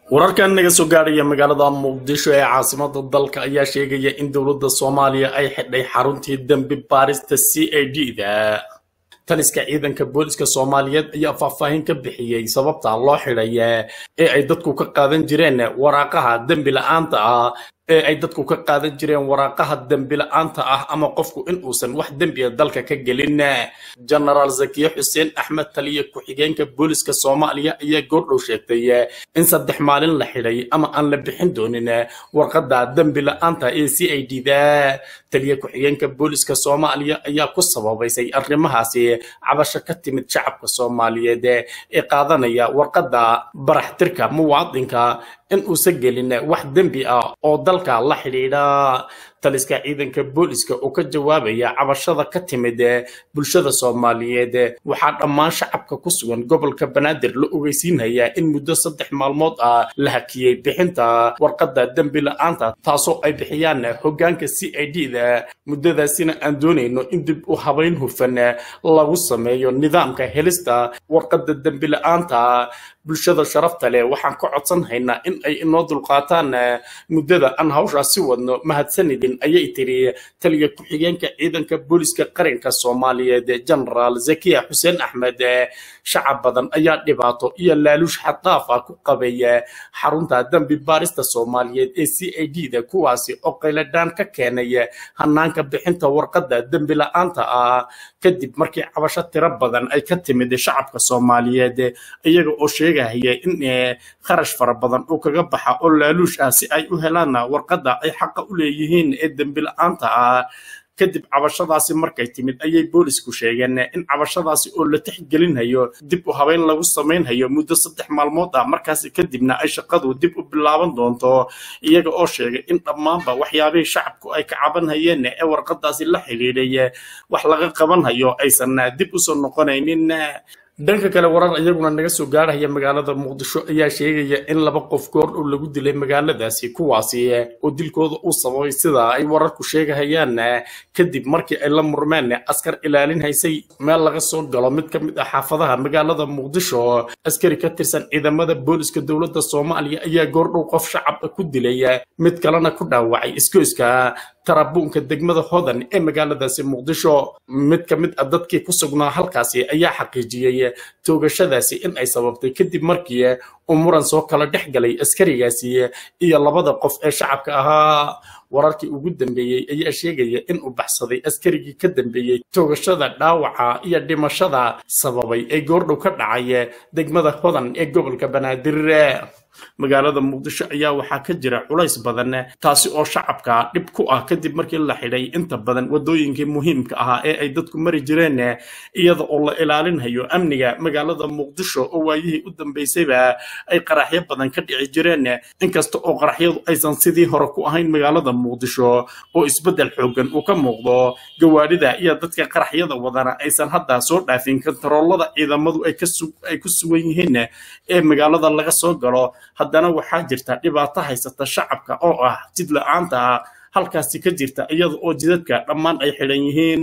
wararkan naga soo gaadhaya magaalada muqdisho ee caasimada dalka ayaa sheegaya in dowladda soomaaliya ay xidhay xaruntii dembi baarista c a d da taliska ciidanka booliska soomaaliyeed ayaa faahfaahin ka bixiyey sababta loo xidhay ee ay dadku ka qaadan jireen waraaqaha dembi la-aanta ah ee ay dadku ka qaadan jireen waraaqaha dembi la-aanta ah ama qofku in uusan wax dembiya dalka ka gelin genaraal zakiye xuseen axmed taliya ku-xigeenka booliska soomaaliya ayaa goordhow sheegtay in saddex maalin la xidhay ama aan la bixin doonin warqadda dembi la-aanta ee c i d da taliya ku-xigeenka booliska soomaaliya ayaa ku sababaysay arrimahaasi cabasho ka timid shacabka soomaaliyeed ee qaadanaya warqadda baraxtirka muwaadinka in uusan gelin wax dembi ah oo dalka la xidhiidha taliska ciidanka booliska oo ka jawaabaya cabashada ka timid bulshada soomaaliyeed waxaa dhammaan shacabka ku sugan gobolka banaadir la ogeysiinaya in muddo saddex maalmood ah la hakiyey bixinta warqadda dembi la-aanta taasoo ay bixiyaan hoggaanka c i d da muddadaasina aan doonayno in dib u habayn hufan lagu sameeyo nidaamka helista warqadda dembi la-aanta bulshada sharafta leh waxaan ka codsan haynaa in ay inoo dulqaataan muddada aan hawshaas si wadno mahadsanidin ayay tiri taliya ku-xigeenka ciidanka booliska qaranka soomaaliyeed genaraal zakiya xuseen axmed shacab badan ayaa dhibaato iyo laaluush xaddaaf ah ku qabay xarunta dembi baarista soomaaliyeed ee c i d da kuwaasi oo qayladhaan ka keenay hanaanka bixinta warqadda dembi la-aanta ah kadib markii cabasho tiro badan ay ka timid shacabka soomaaliyeed iyaga oo sheegahaya in kharash fara badan uu kaga baxa oo laaluush ah si ay u helaan warqadda ay xaqa u leeyihiin ee dembi la-aanta ah kadib cabashadaasi markay timid ayay boolisku sheegeen in cabashadaasi oo la tixgelinhayo dib u habeyn lagu samaynhayo muddo saddex maalmood ah markaasi kadibna ay shaqadu dib u bilaaban doonto iyaga oo sheegay in dhammaanba waxyaabihii shacabku ay ka cabanhayeen ee warqadaasi la xidhiidhay wax laga qabanhayo aysan dib usoo noqonaynin dhanka kale warar iyaguna naga soo gaarhaya magaalada muqdisho ayaa sheegaya in laba qof goor dhow lagu dilay magaaladaasi kuwaasi oo dilkooda uu sababay sida ay wararku sheegahayaan kadib markii ay la murmeen askar ilaalin haysay meel laga soo galo mid ka mid ah xaafadaha magaalada muqdisho askari ka tirsan ciidamada booliska dowladda soomaaliya ayaa goordhow qof shacab ku dilay mid kalena ku dhaawacay iskoyska tarabuunka degmada hodan ee magaaladaasi muqdisho mid ka mid ah dadkii ku sugnaa halkaasi ayaa xaqiijiyey toogashadaasi in ay sababtay kadib markii uu muran soo kala dhex galay askarigaasi iyo labada qof ee shacabka ahaa wararkii ugu dambeeyey ayaa sheegaya in uu baxsaday askarigii ka dambeeyey toogashada dhaawaca iyo dhimashada sababay ee goordhow ka dhacay degmada hodan ee gobolka banaadir magaalada muqdisho ayaa waxaa ka jira culays badan taasi oo shacabka dhib ku ah kadib markii la xidhay inta badan wadooyinkii muhiimka ahaa ee ay dadku mari jireen iyada oo la ilaalinhayo amniga magaalada muqdisho oo waayihii u dambeysayba ay qaraxyo badan ka dhici jireen inkasta oo qaraxyadu aysan sidii hore ku ahayn magaalada muqdisho oo isbeddel xoogan uu ka muuqdo gawaadhida iyo dadka qaraxyada wadana aysan hadda soo dhaafin kontaroolada ciidamadu ay ku sugan yihiin ee magaalada laga soo galo haddana waxaa jirta dhibaato haysata shacabka oo ah jid la-aanta halkaasi ka jirta iyada oo jidadka dhammaan ay xidhan yihiin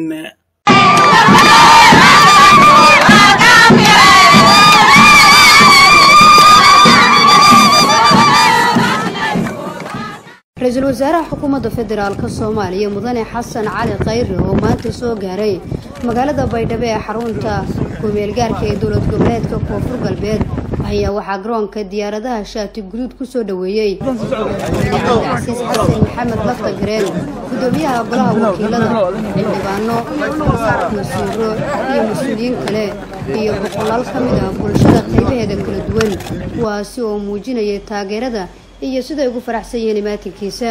ra-iisul wasaaraha xukuumadda federaalk soomaaliya mudane xasan cali khayre oo maanta soo gaaray magaalada baydhabo ee xarunta kumeelgaarka ee dowlad goboleedka koonfur galbeed ayaa waxaa garoonka diyaaradaha shaati guduud ku soo dhoweeyey cabdicasiis xasan maxamed lafta gareen gudoomiyaha golaha wakiilada xildhibaano wasiiro iyo mas-uuliyiin kale iyo boqolaal ka mid ah bulshada qaybaheeda kala duwan kuwaasi oo muujinayay taageerada iyo siday ugu faraxsan yihiin imaatinkiisa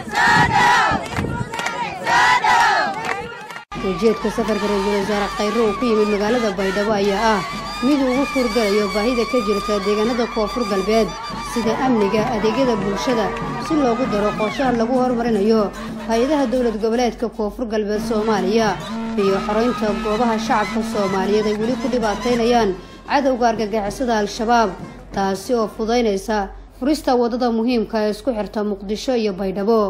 ujeedka safarka ra-iisul wasaare khayre uu ku yimid magaalada baydhabo ayaa ah mid uu ugu suurgalayo baahida ka jirta deegaanada koonfur galbeed sida amniga adeegyada bulshada si loogu daro qorshaha lagu horumarinayo hay-adaha dowlad goboleedka koonfur galbeed soomaaliya iyo xoreynta goobaha shacabka soomaaliyeed ay weli ku dhibaataynayaan cadowga argagixisada al-shabaab taasi oo fudaynaysa furista waddada muhiimka ee isku xirta muqdisho iyo baydhabo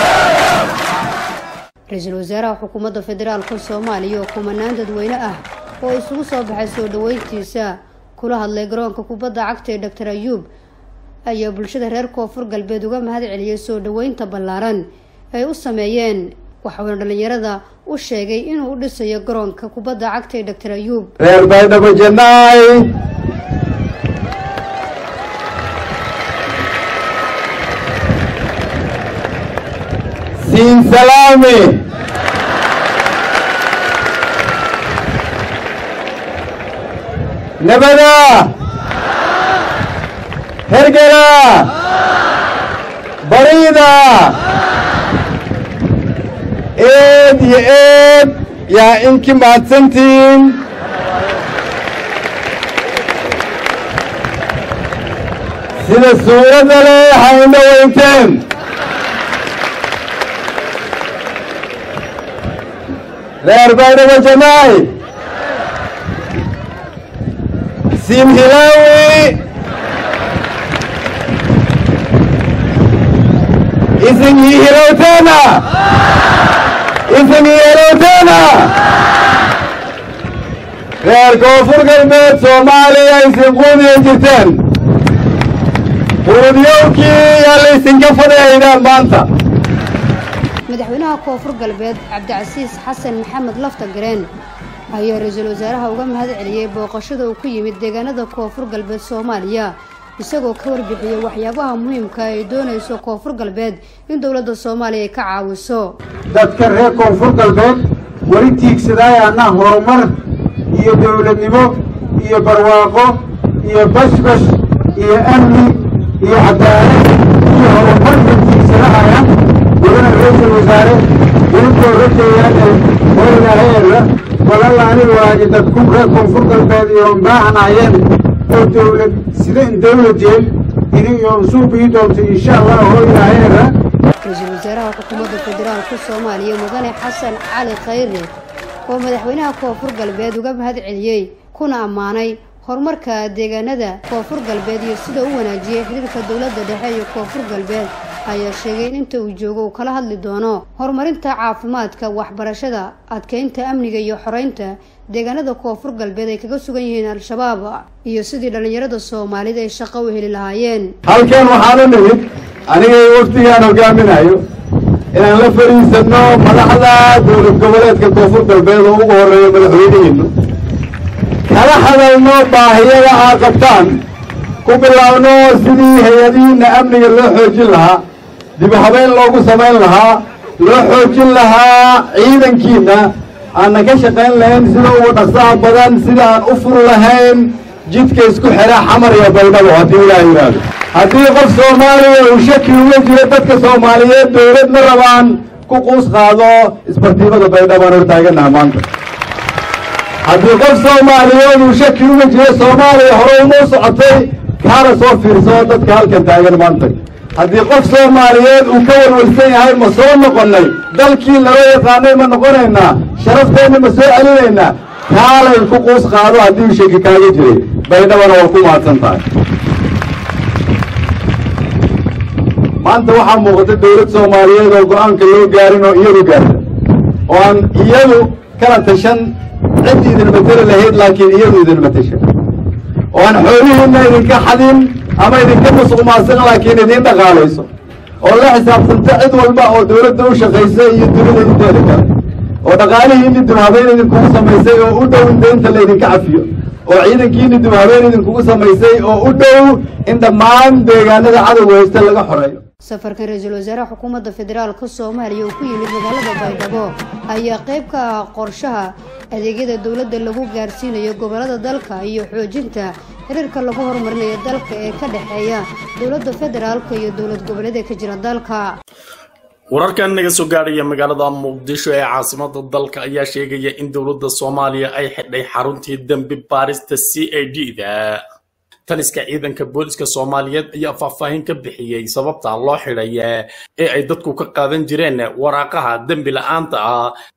ra-iisul wasaaraha xukuumadda federaalka soomaaliya oo kumanaan dadweyne ah oo isugu soo baxay soo dhaweyntiisa kula hadlay garoonka kubadda cagta ee doctor ayuub ayaa bulshada reer koonfur galbeed uga mahad celiyay soo dhaweynta ballaaran ay u sameeyeen waxauna dhallinyarada u sheegay inuu u dhisayo garoonka kubadda cagta ee doctor ayuub reer baydhabo jannaay siin salaami nabada hergela bariida eed iyo eed yaa inki mahadsantihiin sida suuradda leh hayna weynteen reer baydhabo jamaay siim hilaawi isin ii hilowteena isin ii hilowteena reer koonfur galbeed soomaaliya isin quudiya jirteen quudiyowkii yaa laysinka fadhiyaydaan maanta madaxweynaha koonfur galbeed cabdicasiis xasan maxamed lafta gareen ayaa ra-iisul wasaaraha uga mahad celiyey booqashada uu ku yimid deegaanada koonfur galbeed soomaaliya isagoo ka warbixiyey waxyaabaha muhiimka ay doonayso koonfur galbeed in dowladda soomaaliya ay ka caawiso dadka reer koonfur galbeed weli tiigsadaayana horumar iyo dowladnimo iyo barwaaqo iyo bashbash iyo amni iyo cadaalad iyo horumar iyo tiigsadahaya mudana ra-iisul wasaare idinkoo rajeeyaanay hoylaheera walalaani waaji dadku reer koonfur galbeed iyo baahanayeen oo dowlad sida in dowladeen idin iyo usuubii doonto insha allah hoylaheera ra-iisul wasaaraha xukuumadda federaalka soomaaliya mudane xasan cali khayre oo madaxweynaha koonfur galbeed uga mahad celiyey kuna ammaanay horumarka deegaanada koonfur galbeed iyo sida u wanaajiyey xiriirka dowladda dhexe iyo koonfur galbeed ayaa sheegay in inta uu joogo uu kala hadli doono horumarinta caafimaadka waxbarashada adkeynta amniga iyo xoreynta deegaanada koonfur galbeed ay kaga sugan yihiin al-shabaab iyo sidii dhallinyarada soomaalida ay shaqo u heli lahaayeen halkan waxaan u nimid aniga iyo waftigaan hogaaminayo inaan la fadhiisanno madaxda dowlad goboleedka koonfur galbeed oo ugu horreeya madaxweynihiinu kala hadalno baahiyada aad qabtaan ku bilaabno sidii hay-adihiinna amniga loo xoojin lahaa dib u habeyn loogu samayn lahaa loo xoojin lahaa ciidankiinna aanna ka shaqayn lahayn sida ugu dhaqsaha badan sida aan u fur lahayn jidka isku xidha xamar iyo baydhabo haddii ilaah yidhaahdo haddii qof soomaaliya uu shaki uga jiro dadka soomaaliyeed dowlad ma rabaan ku quus qaado isbartiimada baydhabaan hortaaganaha maanta haddii qof soomaaliyeed uu shaki uga jiro soomaaliya hore uma socotay kaana soo fiirsado dadka halkan taagan maanta haddii qof soomaaliyeed uu ka walwalsan yahay ma soo noqonnay dalkii lala yaqaanay ma noqonaynaa sharafteenna ma soo celinaynaa kaalay ku quus qaado haddii uu shaki kaaga jiray baydhabana waa ku mahadsan tahay maanta waxaa muuqata dowlad soomaaliyeed oo go-aanka loo gaarin oo iyadu gaarta oo aan iyadu kala tashan cid idin mateli lahayd laakiin iyadu idin matasha oo aan xoolihiinna idinka xadin ama idinka musuqmaaqsan laakiin idin dhaqaalayso oo la xisaabtanta cid walba oo dowladda u shaqaysa iyo dunida inteeda kale oo dhaqaalihiinni dibhabeyn idinkugu samaysay oo u dhow in deynta laydinka cafiyo oo ciidankiinni dibhabeyn idinkugu samaysay oo u dhow in dhammaan deegaanada cadowga haysta laga xoreeyo safarkan ra-iisul wasaaraha xukuumadda federaalka soomaaliya uu ku yimid magaalada baydhabo ayaa qayb ka ah qorshaha adeegyada dowladda lagu gaarsiinayo gobolada dalka iyo xoojinta xiriirka lagu horumarinayo dalka ee ka dhexeeya dowladda federaalka iyo dowlad goboleeda ka jira dalka wararkan naga soo gaadhaya magaalada muqdisho ee caasimada dalka ayaa sheegaya in dowladda soomaaliya ay xidhay xaruntii dembi baarista c a d da taliska ciidanka booliska soomaaliyeed ayaa faahfaahin ka bixiyey sababta loo xidhay ee ay dadku ka qaadan jireen waraaqaha dembi la-aanta ah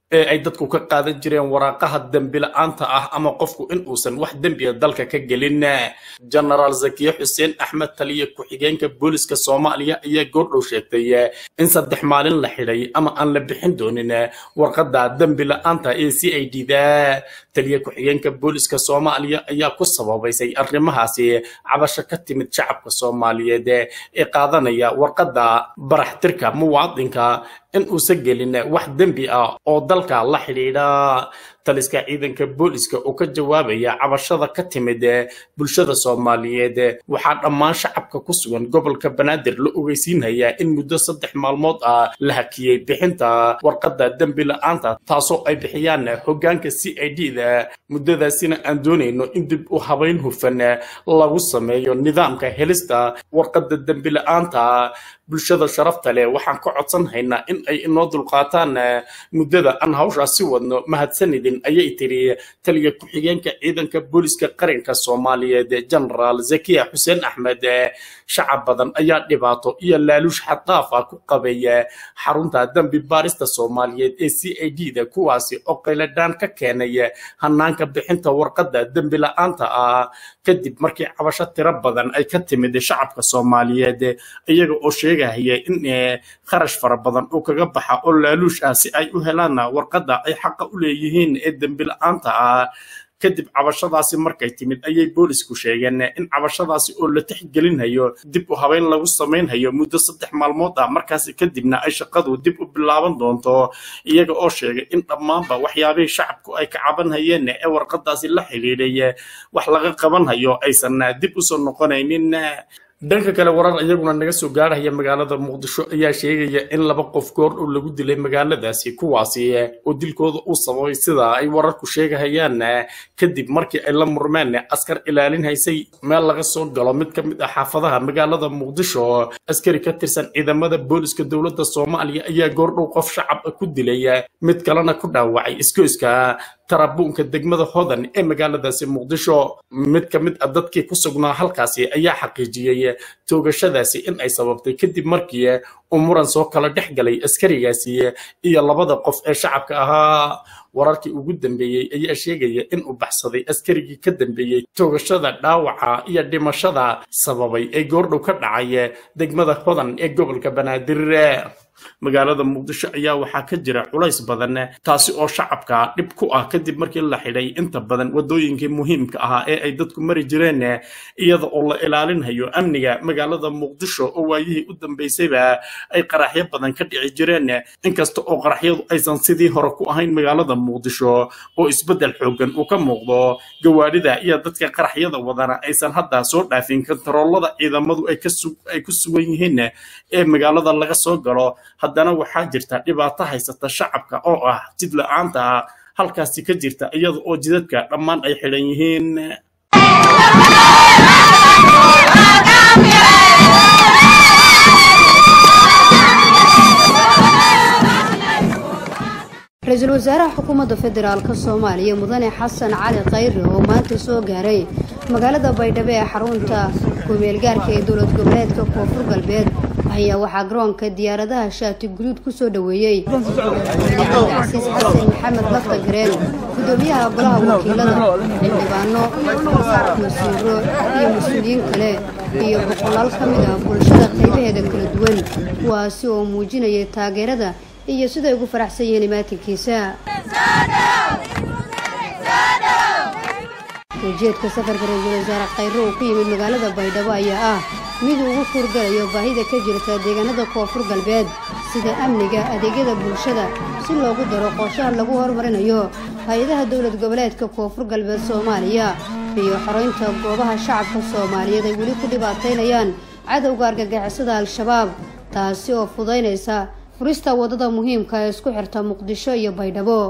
ee ay dadku ka qaadan jireen waraaqaha dembi la-aanta ah ama qofku in uusan wax dembiga dalka ka gelin genaraal zakiye xuseen axmed taliye ku-xigeenka booliska soomaaliya ayaa goordhow sheegtay in saddex maalin la xidhay ama aan la bixin doonin warqadda dembi la-aanta ee c i d da taliye ku-xigeenka booliska soomaaliya ayaa ku sababaysay arrimahaasi cabasho ka timid shacabka soomaaliyeed ee qaadanaya warqadda baraxtirka muwaadinka in uusan gelin wax dembi ah oo dalka la xidhiidha taliska ciidanka booliska oo ka jawaabaya cabashada ka timid bulshada soomaaliyeed waxaa dhammaan shacabka ku sugan gobolka banaadir la ogeysiinhayaa in muddo saddex maalmood ah la hakiyey bixinta warqadda dembi la-aanta taasoo ay bixiyaan hoggaanka c i d da muddadaasina aan doonayno in dib u habayn hufan lagu sameeyo nidaamka helista warqadda dembi la-aanta bulshada sharafta leh waxaan ka codsan haynaa in ay inoo dulqaataan muddada aan hawshaas si wadno mahadsanidin ayay tiri taliya ku-xigeenka ciidanka booliska qaranka soomaaliyeed genaraal zakiya xuseen axmed shacab badan ayaa dhibaato iyo laaluush xaddaaf ah ku qabaya xarunta dembi baarista soomaaliyeed ee c i d da kuwaasi oo qayladhaan ka keenay hanaanka bixinta warqadda dembi la-aanta ah kadib markii cabasho tiro badan ay ka timid shacabka soomaaliyeed iyaga oo sheegahaya in kharash fara badan uu kaga baxa oo laaluush ah si ay u helaan warqadda ay xaqa u leeyihiin ee dembi la-aanta ah kadib cabashadaasi markay timid ayay boolisku sheegeen in cabashadaasi oo la tixgelinhayo dib u habeyn lagu samaynhayo muddo saddex maalmood ah markaasi kadibna ay shaqadu dib u bilaaban doonto iyaga oo sheegay in dhammaanba waxyaabihii shacabku ay ka cabanhayeen ee warqadaasi la xidhiidhay wax laga qabanhayo aysan dib usoo noqonaynin dhanka kale warar iyaguna naga soo gaarhaya magaalada muqdisho ayaa sheegaya in laba qof goor dhow lagu dilay magaaladaasi kuwaasi oo dilkooda uu sababay sida ay wararku sheegahayaan kadib markii ay la murmeen askar ilaalin haysay meel laga soo galo mid ka mid ah xaafadaha magaalada muqdisho askari ka tirsan ciidamada booliska dowladda soomaaliya ayaa goor dhow qof shacab ku dilay mid kalena ku dhaawacay iskoyska tarabuunka degmada hodan ee magaaladaasi muqdisho mid ka mid ah dadkii ku sugnaa halkaasi ayaa xaqiijiyey toogashadaasi in ay sababtay kadib markii uu muran soo kala dhex galay askarigaasi iyo labada qof ee shacabka ahaa wararkii ugu dambeeyey ayaa sheegaya in uu baxsaday askarigii ka dambeeyey toogashada dhaawaca iyo dhimashada sababay ee goordhow ka dhacay degmada hodan ee gobolka banaadir magaalada muqdisho ayaa waxaa ka jira culays badan taasi oo shacabka dhib ku ah kadib markii la xidhay inta badan wadooyinkii muhiimka ahaa ee ay dadku mari jireen iyada oo la ilaalinhayo amniga magaalada muqdisho oo waayihii u dambeysayba ay qaraxyo badan ka dhici jireen inkasta oo qaraxyadu aysan sidii hore ku ahayn magaalada muqdisho oo isbeddel xoogan uu ka muuqdo gawaadhida iyo dadka qaraxyada wadana aysan hadda soo dhaafin kontaroolada ciidamadu ay ku sugan yihiin ee magaalada laga soo galo haddana waxaa jirta dhibaato haysata shacabka oo ah jid la-aanta halkaasi ka jirta iyada oo jidadka dhammaan ay xidhan yihiin ra-iisul wasaaraha xukuumadda federaalk soomaaliya mudane xasan cali khayre oo maanta soo gaaray magaalada baydhabo ee xarunta kumeelgaarka ee dowlad goboleedka koonfur galbeed ayaa waxaa garoonka diyaaradaha shaati guduud ku soo dhoweeyey cabdicasiis xasan maxamed lafta gareen gudoomiyaha golaha wakiilada xildhibaano masiiro iyo mas-uuliyiin kale iyo boqolaal ka mid ah bulshada qaybaheeda kala duwan kuwaasi oo muujinayay taageerada iyo siday ugu faraxsan yihiin imaatinkiisa ujeedka safarka ra-iisul wasaare khayre uu ku yimid magaalada baydhabo ayaa ah mid uu ugu suurgalayo baahida ka jirta deegaanada koonfur galbeed sida amniga adeegyada bulshada si loogu daro qorshaha lagu horumarinayo hay-adaha dowlad goboleedka koonfur galbeed soomaaliya iyo xoreynta goobaha shacabka soomaaliyeed ay weli ku dhibaataynayaan cadowga argagixisada al-shabaab taasi oo fudaynaysa furista waddada muhiimka ee isku xirta muqdisho iyo baydhabo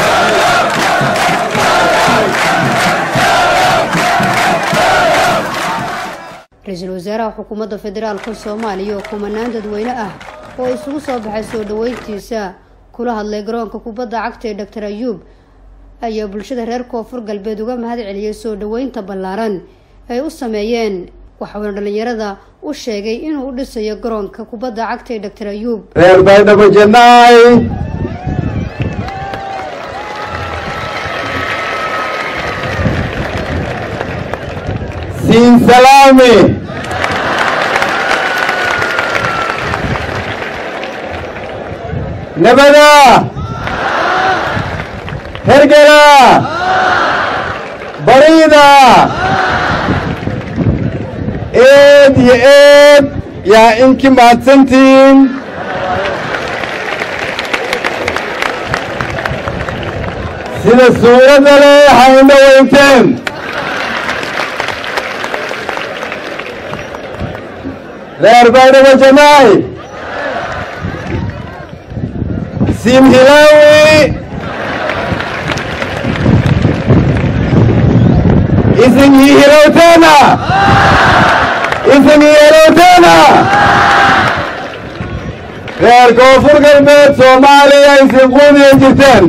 ra-iisul wasaaraha xukuumadda federaalka soomaaliya oo kumanaan dadweyne ah oo isugu soo baxay soo dhoweyntiisa kula hadlay garoonka kubadda cagta ee doctor ayuub ayaa bulshada reer koonfur galbeed uga mahad celiyey soo dhoweynta ballaaran ay u sameeyeen waxauna dhallinyarada u sheegay inuu u dhisayo garoonka kubadda cagta ee doctor ayuub reer baydhabo jannaay siin salaami nabada hergela bariida eed iyo eed yaa inki mahadsantihiin sida suuradda leh hayna weynteen reer baydhabo jamaay siim hilaawi isin ii hilowteena isin ii hilowteena reer koonfur galbeed soomaaliya isin quudiya jirteen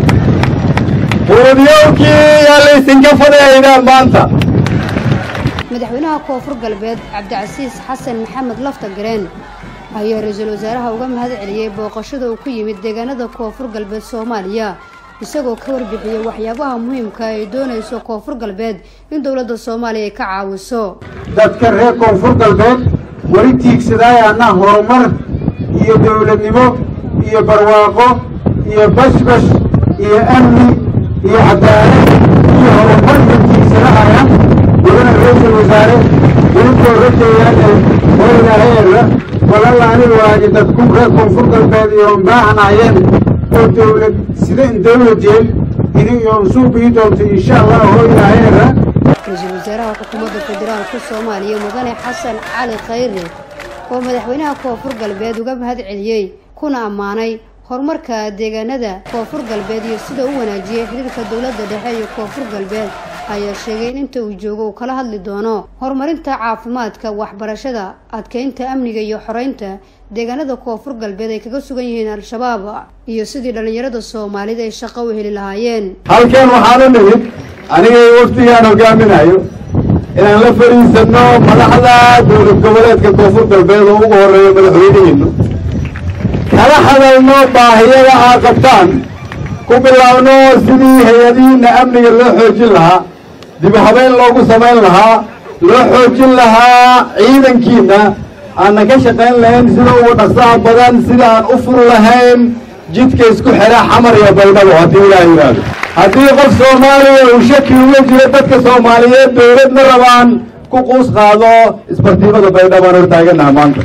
quudiyowkii yaa laysinka fadhaydaan maanta madaxweynaha koonfur galbeed cabdicasiis xasan maxamed lafta gareen ayaa ra-iisul wasaaraha uga mahad celiyey booqashada uu ku yimid deegaanada koonfur galbeed soomaaliya isagoo ka warbixiyey waxyaabaha muhiimka ay doonayso koonfur galbeed in dowladda soomaaliya ay ka caawiso dadka reer koonfur galbeed weli tiigsadaayana horumar iyo dowladnimo iyo barwaaqo iyo bashbash iyo amni iyo cadaalad iyo horumar iyo tiigsadahaya mudana ra-iisul wasaare idinkoo rajeeyaane hoylaheera walalaani waaji dadku reer koonfur galbeed iyo baahanayeen oo dowlad sida in dowladeen idin iyo usuubii doonto insha allah hoylaheera ra-iisul wasaaraha xukuumadda federaalka soomaaliya mudane xasan cali khayre oo madaxweynaha koonfur galbeed uga mahad celiyey kuna ammaanay horumarka deegaanada koonfur galbeed iyo sida u wanaajiyey xiriirka dowladda dhexe iyo koonfur galbeed ayaa sheegay in inta uu joogo uu kala hadli doono horumarinta caafimaadka waxbarashada adkeynta amniga iyo xoreynta deegaanada koonfur galbeed ay kaga sugan yihiin al-shabaab iyo sidii dhallinyarada soomaalida ay shaqo u heli lahaayeen halkan waxaan u nimid anigay wafdigaan hogaaminayo inaan la fadhiisanno madaxda dowlad goboleedka koonfur galbeed oo ugu horreeya madaxweynihiinnu kala hadalno baahiyada aad qabtaan ku bilaabno sidii hay-adihiinna amniga loo xoojin lahaa dib u habeyn loogu samayn lahaa loo xoojin lahaa ciidankiinna aanna ka shaqayn lahayn sida ugu dhaqsaha badan sida aan u fur lahayn jidka isku xidha xamar iyo baydhabo haddii ilaah yidhaahdo haddii qof soomaaliya uu shaki uga jiro dadka soomaaliyeed dowladna rabaan ku quus qaado isbartiimada baydhabaan hortaaganaha maanta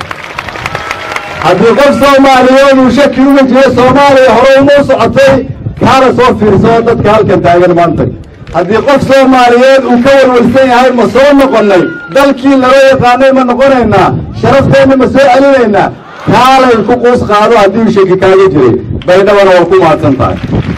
haddii qof soomaaliyeed uu shaki uga jiro soomaaliya hore uma socotay kaana soo fiirso dadka halkan taagan maanta haddii qof soomaaliyeed uu ka warwarsan yahay ma soo noqonnay dalkii lala yaqaanay ma noqonaynaa sharafteenna ma soo celinaynaa kaalay ku quus qaado haddii uu shaki kaaga jiray baydhabana waa ku mahadsan tahay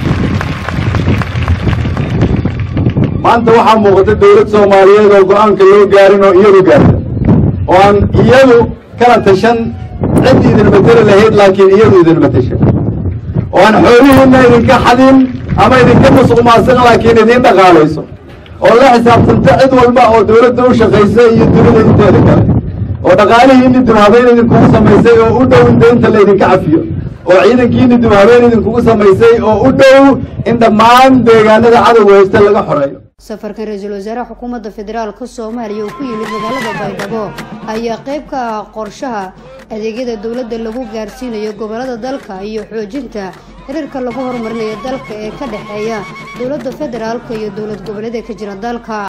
maanta waxaa muuqata dowlad soomaaliyeed oo go-aanka loo gaarin oo iyadu gaarta oo aan iyadu kala tashan cid idin mateli lahayd laakiin iyadu idin matasha oo aan xoolihiinna idinka xadin ama idinka musuqmaaqsan laakiin idin dhaqaalayso oo la xisaabtanta cid walba oo dowladda u shaqaysa iyo dunida inteeda kale oo dhaqaalihiinni dibhabeyn idinkugu samaysay oo u dhow in deynta laydinka cafiyo oo ciidankiinni dibhabeyn idinkugu samaysay oo u dhow in dhammaan deegaanada cadowga haysta laga xoreeyo safarkan ra-iisul wasaaraha xukuumadda federaalka soomaaliya uu ku yimid magaalada baydhabo ayaa qayb ka ah qorshaha adeegyada dowladda lagu gaarsiinayo gobolada dalka iyo xoojinta xiriirka lagu horumarinayo dalka ee ka dhexeeya dowladda federaalka iyo dowlad goboleeda ka jira dalka